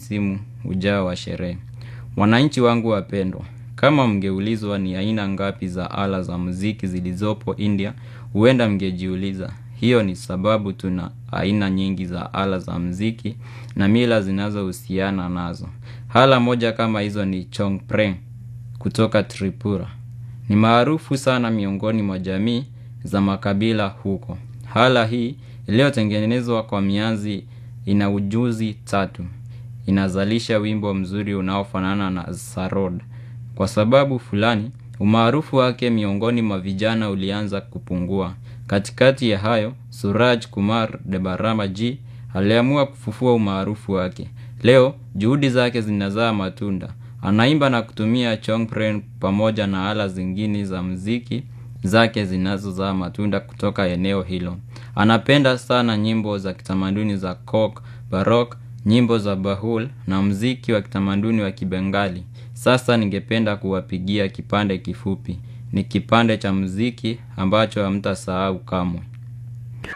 msimu ujao wa sherehe. Wananchi wangu wapendwa, kama mngeulizwa ni aina ngapi za ala za muziki zilizopo India, huenda mngejiuliza. Hiyo ni sababu tuna aina nyingi za ala za muziki na mila zinazohusiana nazo. Ala moja kama hizo ni Chongpreng kutoka Tripura. Ni maarufu sana miongoni mwa jamii za makabila huko. Ala hii iliyotengenezwa kwa mianzi ina ujuzi tatu. Inazalisha wimbo mzuri unaofanana na sarod. Kwa sababu fulani, umaarufu wake miongoni mwa vijana ulianza kupungua. Katikati ya hayo, Suraj Kumar Debarama G aliamua kufufua umaarufu wake. Leo, juhudi zake zinazaa matunda. Anaimba na kutumia Chongpren pamoja na ala zingine za muziki zake zinazozaa matunda kutoka eneo hilo. Anapenda sana nyimbo za kitamaduni za Coke, Barok, nyimbo za Bahul na muziki wa kitamaduni wa kibengali. Sasa ningependa kuwapigia kipande kifupi. Ni kipande cha muziki ambacho hamtasahau kamwe.